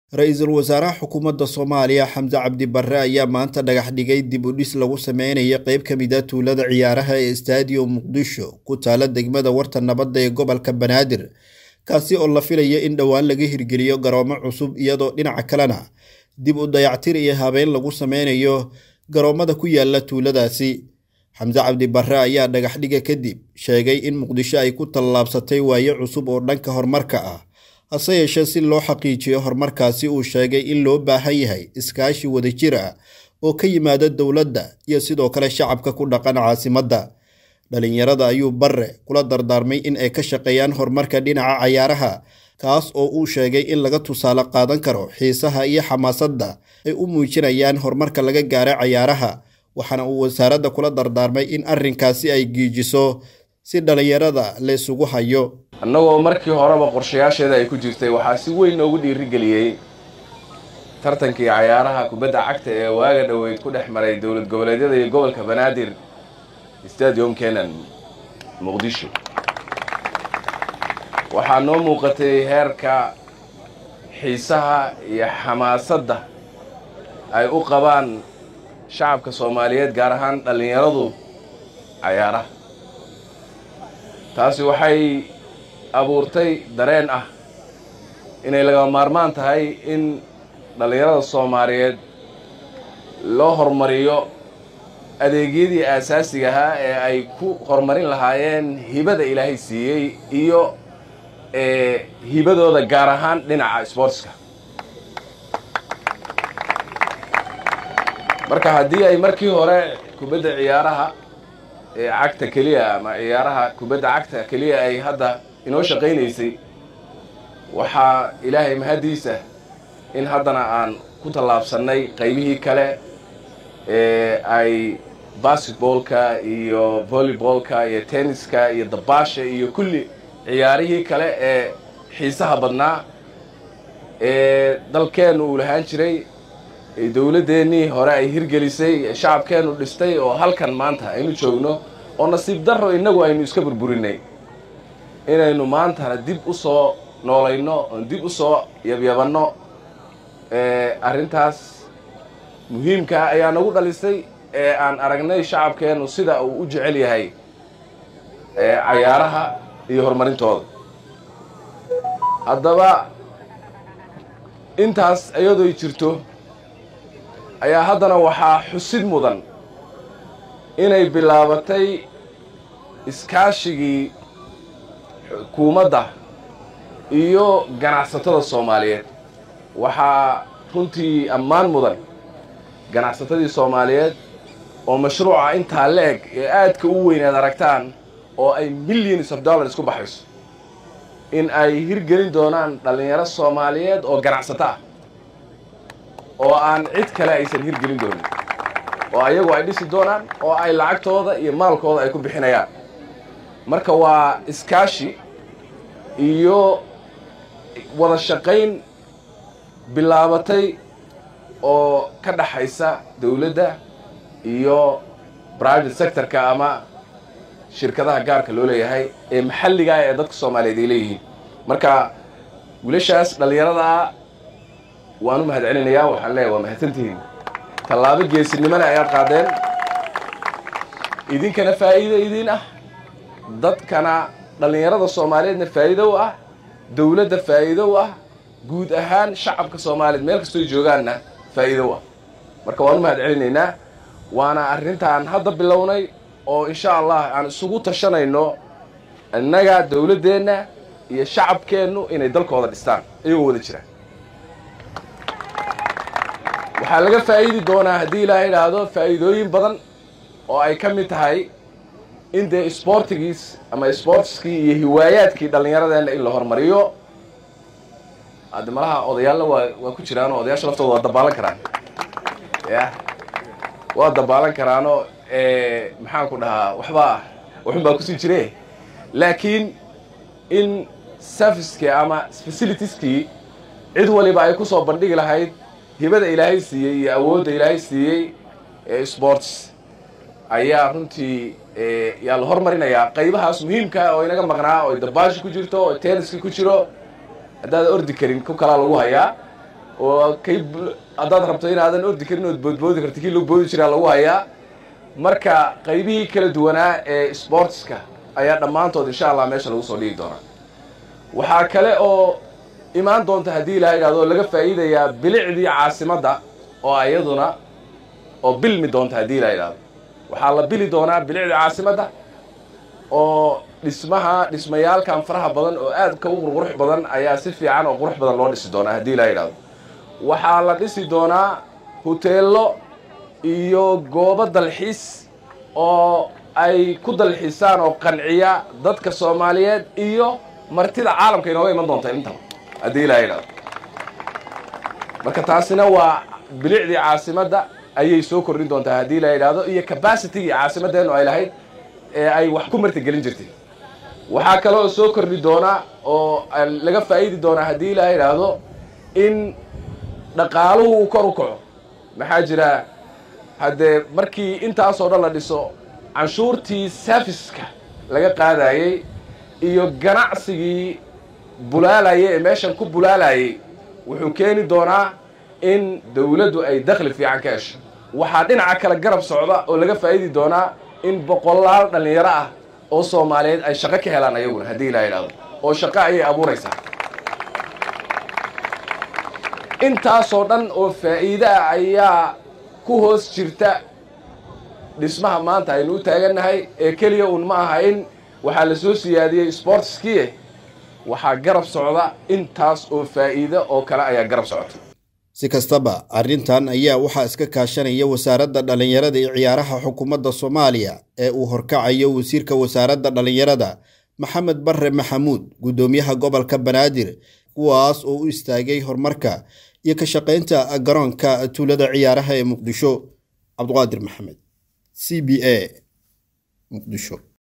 ra-iisul wasaaraha xukuumadda soomaaliya xamse cabdi barre ayaa maanta dhagax dhigay dib u dhis lagu sameynaya qeyb ka mid a tuulada ciyaaraha ee stadium muqdisho ku taala degmada warta nabadda ee gobolka banaadir kaasi oo la filaya in dhowaan laga hirgeliyo garoomo cusub iyadoo dhinaca kalena dib u dayactir iyo habeyn lagu sameynayo garoomada ku yaala tuuladaasi xamse cabdi barre ayaa dhagaxdhiga kadib sheegay in muqdisho ay ku tallaabsatay waaye cusub oo dhanka horumarka ah hase yeeshee si loo xaqiijiyo horumarkaasi uu sheegay in loo baahan yahay iskaashi wadajir ah oo ka yimaada dowladda iyo sidoo kale shacabka ku dhaqan caasimadda dhalinyarada ayuu barre kula dardaarmay in ay ka shaqeeyaan horumarka dhinaca cayaaraha kaas oo uu sheegay in laga tusaale qaadan karo xiisaha iyo xamaasadda ay u muujinayaan horumarka laga gaara cayaaraha waxaana uu wasaaradda kula dardaarmay in arrinkaasi ay giijiso si dhalinyarada la isugu hayo annagoo markii horeba qorshayaasheeda ay ku jirtay waxaa si weyn noogu dhiirigeliyey tartankii cayaaraha kubadda cagta ee waaga dhoweyd ku dhex maray dowlad goboleedyada iyo gobolka banaadir stadium kenan muqdisho waxaa noo muuqatay heerka xiisaha iyo xamaasadda ay u qabaan shacabka soomaaliyeed gaar ahaan dhallinyaradu cayaaraha taasi waxay abuurtay dareen ah inay lagama maarmaan tahay in dhallinyarada soomaaliyeed loo horumariyo adeegyadii aasaasiga ahaa ee ay ku horumarin lahaayeen hibada ilaahay siiyey iyo hibadooda gaar ahaan dhinaca sboortska marka haddii ay markii hore kubadda ciyaaraha ee cagta keliya ama ciyaaraha kubadda cagta keliya ay hadda inoo shaqaynaysay waxaa ilaahay mahaddiisa in haddana aan ku tallaabsannay qaybihii kale ee ay basketboolka iyo volleyboolka iyo tenniska iyo dabaasha iyo kulli ciyaarihii kale ee xiisaha badnaa ee dalkeennu uu lahaan jiray dowladdeennii hore ay hirgelisay shacabkeennu dhistay oo halkan maanta aynu joogno oo nasiib darro innagu aynu iska burburinay inaynu maantana dib u soo noolayno oon dib u soo yabyabanno arrintaas muhiimkaa ayaa nagu dhalisay ee aan aragnay shacabkeennu sida uu u jecel yahay cayaaraha iyo horumarintooda haddaba intaas iyadooy jirto ayaa haddana waxaa xusid mudan inay bilaabatay iskaashigii xukuumadda iyo ganacsatada soomaaliyeed waxaa runtii ammaan mudan ganacsatadii soomaaliyeed oo mashruuca intaa la-eg ee aadka u weyn aad aragtaan oo ay millions of dollars ku baxayso in ay hirgelin doonaan dhallinyaro soomaaliyeed oo ganacsato ah oo aan cid kale aysan hirgelin doonin oo ayagu ay dhisi doonaan oo ay lacagtooda iyo maalkooda ay ku bixinayaan marka waa iskaashi iyo wada shaqayn bilaabatay oo ka dhaxaysa dowladda iyo private sectorka ama shirkadaha gaarka loo leeyahay ee maxalliga ee dadka soomaaliyeed ay leeyihiin marka wiilashaas dhallinyaradaa waan u mahad celinayaa waxaan leeyahay waa mahadsantihiin tallaabo geesinimona ayaad qaadeen idinkana faa'iido idiin ah dadkana dhallinyarada soomaaliyeedna faa'iido u ah dowladda faa'iido u ah guud ahaan shacabka soomaaliyeed meel kastoo joogaanna faa'iido u ah marka waan u mahad celinaynaa waana arrintaan hadda bilownay oo insha allah aan isugu tashanayno innaga dowladdeenna iyo shacabkeennu inay dalkooda dhistaan iyagoo wada jiraan waxaa laga faa'iidi doonaa haddii ilaaha idhaahdo faa'iidooyin badan oo ay ka mid tahay in dee isboortigiis ama isboortiskii iyo hiwaayaadkii dhallinyaradeenna in la horumariyo hadde malaha odayaalna waa waa ku jiraan oo odayaasha laftooda waa dabaalan karaan ya waa dabaalan karaanoo maxaan ku dhahaa waxbaa waxun baa kusii jire laakiin in servicekii ama facilitieskii cid waliba ay kusoo bandhigi lahayd hibada ilaahay siiyey iyo awoodda ilaahay siiyey ee sports ayaa runtii yaa la hormarinayaa qaybahaas muhiimka oo inaga maqnaa oo dabaashi ku jirto oo tenniski ku jiro haddaad ordi karin ku kalaa lagu hayaa oo kay haddaad rabto inaadan ordi karin ood boodboodi karti kii lagu boodi jiraa lagu hayaa marka qaybihii kala duwanaa ee sportska ayaa dhammaantood insha allah meesha lagu soo dhigi doonaa waxaa kale oo imaan doonta haddii ilaha idhahdo laga faa'iidayaa bilicdii caasimadda oo ayaduna oo bilmi doonta haddii ilaha idhahdo waxaa la bili doonaa bilicdii caasimadda oo dhismaha dhismayaalkan faraha badan oo aadka u qurqurux badan ayaa si fiican oo qurux badan loo dhisi doonaa haddii ilaha idhahdo waxaa la dhisi doonaa huteello iyo goobo dalxiis oo ay ku dalxiisaan oo qanciya dadka soomaaliyeed iyo martida caalamka inooga iman doonta intaba haddii ilaha idhahdo marka taasina waa bilicdii caasimadda ayay soo kordhin doontaa haddii ilaha idhahdo iyo cabacitigii caasimaddeenu ay lahayd ee ay wax ku martigelin jirtay waxaa kale oo soo kordhi doonaa oo laga faa'idi doonaa haddii ilaha idhaahdo in dhaqaaluhu uu kor u kaco maxaa jira haddee markii intaasoo dhan la dhiso canshuurtii serviska laga qaadayey iyo ganacsigii bulaalayay ee meeshan ku bulaalayay wuxuu keeni doonaa in dawladdu ay dakhli fiican ka hesho waxaa dhinaca kale garab socda oo laga faa'idi doonaa in boqolaal dhallinyaro ah oo soomaaliyeed ay shaqo ka helaan ayaguna haddii ilaa idhahdo oo shaqo ayay abuuraysaa intaasoo dhan oo faa'iide ah ayaa ku hoos jirta dhismaha maanta aynu u taagannahay ee keliya uun ma aha in waxaa la soo siyaadiyey sportskiie waxaa garab socda intaas oo faa'iide oo kale ayaa garab socota si kastaba arrintan ayaa waxaa iska kaashanaya wasaaradda dhallinyarada iyo ciyaaraha xukuumadda soomaaliya ee uu horkacayo wasiirka wasaaradda dhallinyarada maxamed barre maxamuud guddoomiyaha gobolka banaadir kuwaas oo u istaagay horumarka iyo ka shaqaynta garoonka tuulada ciyaaraha ee muqdisho cabduqaadir maxamed c b a muqdisho